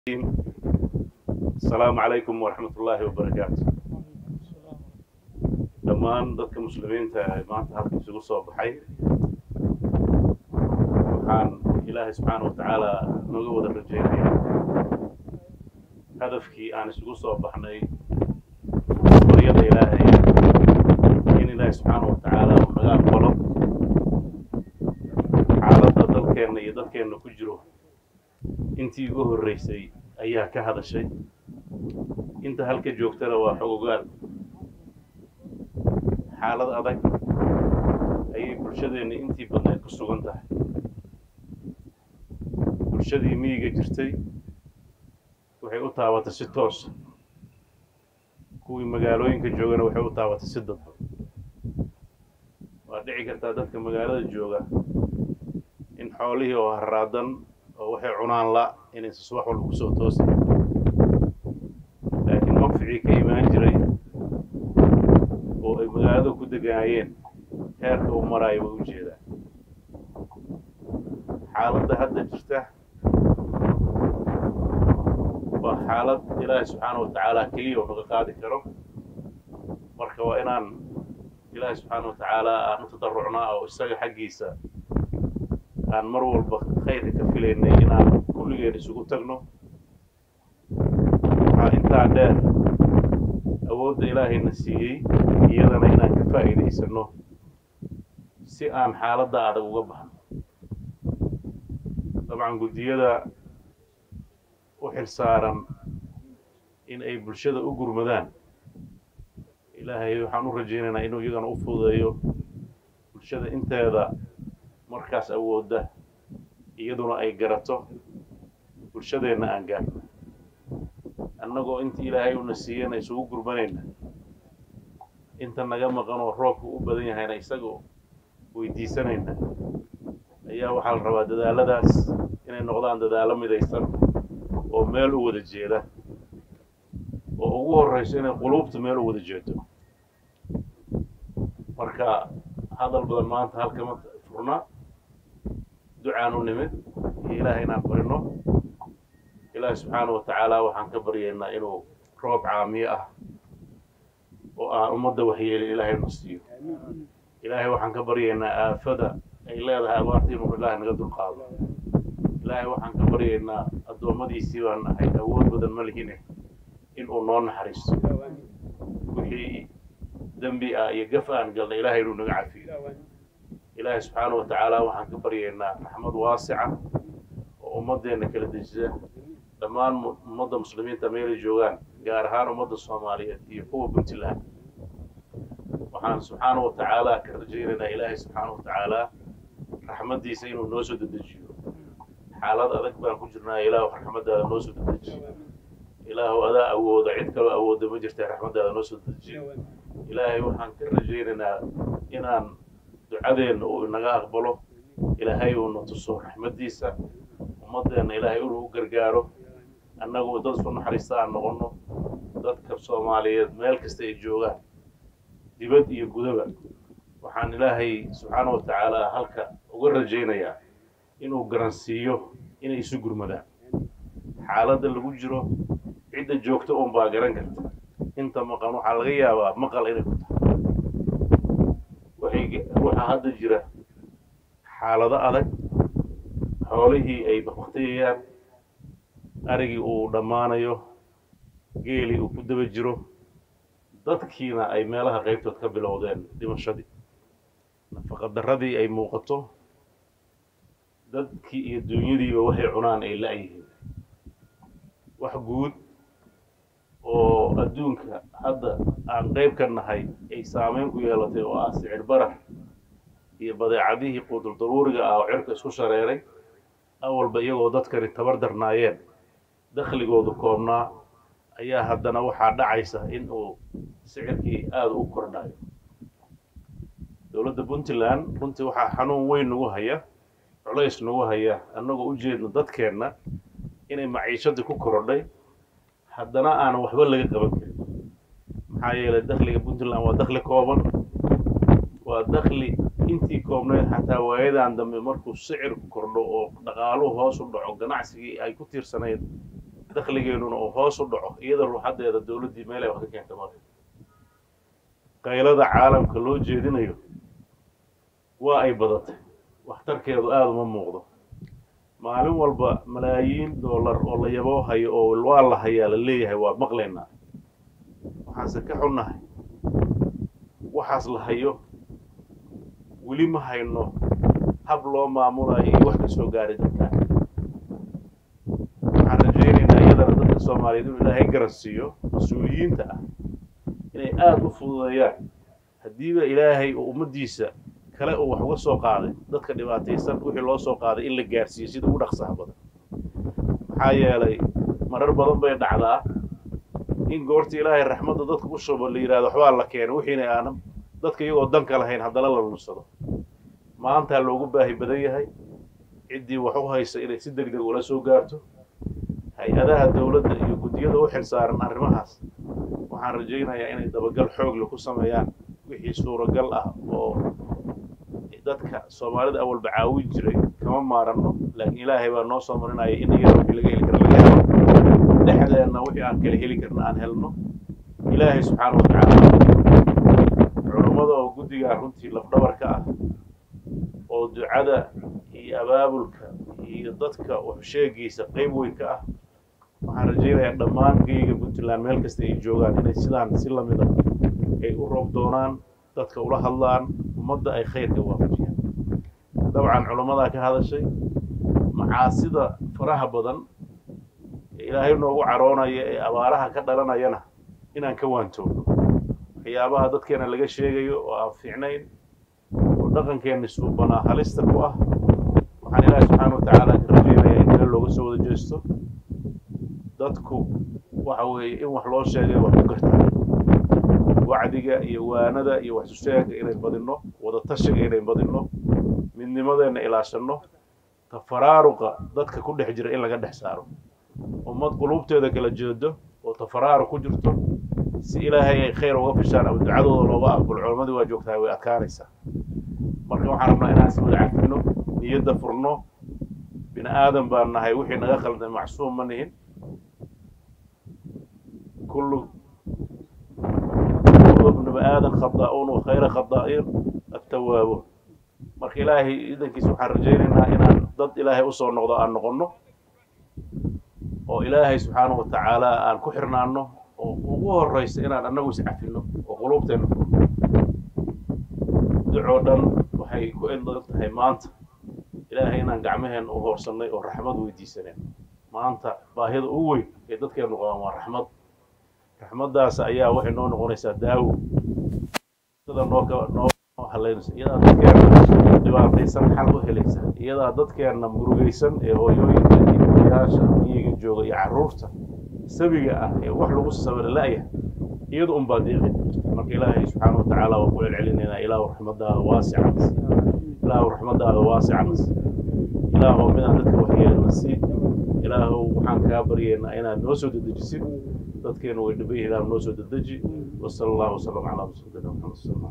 asalaamu calaykum waraxmat ullaahi wabarakaatu dhammaan dadka muslimiinta ee maanta halka isugu soo baxay waxaan ilaahay subxaana wa tacaala nooga wada rajaynayaa hadafkii aan isugu soo baxnay baryada ilaahay in ilaahay subxaana wa tacaala uu naga aqbalo xaaladda dalkeenna iyo dadkeenna ku jiro intii ugu horreysay ayaa ka hadashay inta halka joogtana waa xogogaal xaalad adag ayay bulshadeenna intii badneed ku sugan tahay bulshadii miyiga jirtay waxay u taabatay si toosa kuwii magaalooyinka joogana waxay u taabatay si dadban waa dhici kartaa dadka magaalada jooga in xoolihii oo harraadan oo waxay cunaan la inaysan subax walba ku soo toosin laakiin manficii ka imaan jiray oo ay magaalada ku degaayeen heerka uu maraayo way u jeedaan xaaladda hadda jirta waa xaalad ilaahay subxaana wa tacaala keliya oo naga qaadi karo marka waa inaan ilaahay subxaana wa tacaala aan u tadarucnaa oo isaga xaggiisa aan mar walba khayrka ka filaynay inaan kulligeen isugu tagno waxaa intaa dheer awoodda ilaahayna siiyey iyadana inaan ka faa'iidaysanno si aan xaaladda adag uga baxno dabcan guddiyada u xilsaaran in ay bulshada u gurmadaan ilaahay waxaan u rajaynaynaa inuu iyagana u fududeeyo bulshada inteeda markaas awoodda iyaduna ay garato bulshadeenna aan gaarno annagoo intii ilaahay una siiyana isugu gurmanayna inta naga maqan oo roobku u badan yahayna isagoo weydiisanayna ayaa waxaa la rabaa dadaaladaas inay noqdaan dadaallo midaysan oo meel u wada jeeda oo ugu horrayso inay quluubtu meel u wada jeedo marka hadal badan maanta halkama furna ducaan u nimid iyo ilaahay inaan barino ilaahay subxaana wa tacaala waxaan ka baryaynaa inuu roob caamiye ah oo aan ummadda waxyeelin ilaahay na siiyo ilaahay waxaan ka baryaynaa aafada ay leedahay abaarta inuu ilaahay naga dulqaado ilaahay waxaan ka baryaynaa addoommadiisii baan nahay awood badan ma lihine inuu noo naxariisto wixii dembi ah iyo gaf aan galna ilaahay inuu naga cafiyo ilaahay subxaana wa tacaala waxaan ka baryaynaa raxmad waasica oo ummaddeenna kala dejisa dhammaan ummadda muslimiinta meelay joogaan gaar ahaan ummadda soomaaliyeed iyo kuwa puntland waxaan subxaana wa tacaala ka rajaynaynaa ilaahay subxaana wa tacaala raxmaddiisa inuu noo soo dedejiyo xaalad adag baan ku jirnaa ilaahu raxmaddaada noo soo dedejiyo ilaahu adaa awooda cid kaloo awoodda ma jirta raxmaddaada noo soo dedejiyo ilaahay waxaan ka rajaynaynaa inaan ducadeenna uu inaga aqbalo ilaahay uuna tuso raxmaddiisa ummaddeenna ilaahay inuu u gargaaro annagu dad isu naxariista aan noqonno dadka soomaaliyeed meel kasta ay joogaan dibad iyo gudaba waxaan ilaahay subxaana wa tacaala halka uga rajaynayaa inuu garansiiyo inay isu gurmadaan xaaladda lagu jiro cidda joogta un baa garan karta inta maqan waxaa laga yaabaa maqal inay ku tahay waxaa hadda jira xaalado adag xoolihii ay baktiyayaan arigii uu dhammaanayo geelii uu ku daba jiro dadkiina ay meelaha qaybtood ka bilowdeen dhimashadii nafaqadarradii ay muuqato dadkii iyo duunyadiiba waxay cunaan ay la-yihiin wax guud oo adduunka hadda aan qayb ka nahay ay saameyn ku yeelatay oo ah sicir barar iyo badeecadihii quudul daruuriga ah oo cirka isku shareeray awalba iyagoo dadkani tabar darnaayeen dakhligoodu koobnaa ayaa haddana waxaa dhacaysa in uu sicirkii aada u kordhayo dowladda puntland runtii waxaa xanuun weyn nagu haya culays nagu haya annagoo u jeedno dadkeenna inay maciishadii ku korodhay haddana aanan waxba laga qaban karin maxaa yeelay dakhliga puntland waa dakhli kooban waa dakhli intii koobnayd xataa waayadan dambe markuu sicirku kordho oo dhaqaaluhu hoos u dhaco ganacsigii ay ku tiirsanayd dakhligeennuna uu hoos u dhaco iyada ruuxaddeeda dowladdii meel ay wax ka keenta marka qaylada caalamka loo jeedinayo waa ay badatay waxtarkeedu aada uma muuqdo maalin walba malaayiin dollar oo la yaboo hayo oo waa la hayaa la leeyahay waa maqlaynaa waxaanse ka xunnahay waxaas la hayo weli ma hayno hab loo maamulayo iyo wax ka soo gaaray dadkaan waxaan rajaynaynaa iyadana dadka soomaaliyeed inuu ilaahay garan siiyo mas-uuliyiinta ah inay aada u fududeeyaan haddiiba ilaahay uu ummaddiisa kale uu wax uga soo qaaday dadka dhibaataysan wixii loo soo qaaday in la gaarsiiyo sida ugu dhaqsaha badan maxaa yeelay marar badan bay dhacdaa in goorta ilaahay raxmadda dadka u shubo la yidhahdo waxbaa la keenay wixiina aanan dadka iyagoo danka lahayn haddana la lunsado maantaa loogu baahi badan yahay ciddii wax u haysa inay si deg deg ula soo gaarto hay-adaha dowladda iyo guddiyada u xilsaaran arrimahaas waxaan rajaynayaa inay dabagal xoogle ku sameeyaan wixii suuragal ah oo dadka soomaalida awalba caawin jiray kama maaranno laakiin ilaahay baa noo soo marinaya in iyada wixii laga heli kara laga helo dhexdeenna wixii aan kala heli karna aan helno ilaahay subxaana wa tacaala culummada oo guddigaa runtii lafdhabarka ah oo ducada iyo abaabulka iyo dadka waxsheegiisa qayb weyn ka ah waxaan rajaynayaa dhammaan geyga puntland meel kasta ay joogaan inay sidaan si lamida ay u roob doonaan dadka ula hadlaan ummadda ay khayrka waafajiyaan dabcan culammadaa ka hadashay macaasida faraha badan ee ilaahay noogu caroonaya ee abaaraha ka dhalanayana inaan ka waantoogno waxyaabaha dadkeena laga sheegayo oo aan fiicnayn oo dhaqankeenna suubanaa halista ku ah waxaan ilaahi subxaana wa tacaala ka rajaynayaa in meel looga soo wada jeesto dadku waxa weeye in wax loo sheegay wax ku gartaan wacdiga iyo waanada iyo wax susheega inay badinno wada tashiga inay badinno midnimadeenna ilaashanno tafaraaruqa dadka ku dhex jira in laga dhex saaro ummad quluubteeda kala jeedo oo tafaraaruq ku jirto si ilaahay ay khayr uga fishaan ama ducadooda looga aqbalo culammadii waa joogtahay way adkaanaysaa marka waxaan rabnaa inaan si wada cafino niyadda furno bini aadan baan nahay wixii naga khalday macsuum ma nihin kullu ibnu aadan khadaa'uun wa khayra khadaa'in attawaabuun marka ilaahay idankiisa waxaan rajaynaynaa inaan dad ilaahay usoo noqdo aan noqonno oo ilaahay subxaana wa tacaala aan ku xirnaanno oo ugu horraysa inaan annagu iscafino oo quluubteenna furno ducoo dhan waxay ku edlan tahay maanta ilaahay inaan gacmaheenna u hoorsannay oo raxmad weydiisaneen maanta baahida ugu weyn ee dadkeennu qabaan waa raxmad raxmaddaas ayaa waxay noo noqonaysaa daawo sida noo ka noo halaynaysa iyadaa dadkeenna dhibaataysan xal u helaysa iyadaa dadkeenna murugaysan ee hooyooyinka iyo odayaasha miyiga jooga iyo carruurta sabiga ah ee wax lagu sabira la'ya iyada un baa deeqin marka ilaahay subxaana wa tacaala waan ku celcelinaynaa ilaahu raxmaddaada waasicanas ilaahu raxmaddaada waasicanas ilaahu midaan dadka waxyeelna sii ilaahu waxaan kaa baryaynaa inaad noo soo dedejisid dadkeenu way dhiban yihiin ilaah noo soo dedeji wasala allahu wasalam calaa rasuulina maxamed sal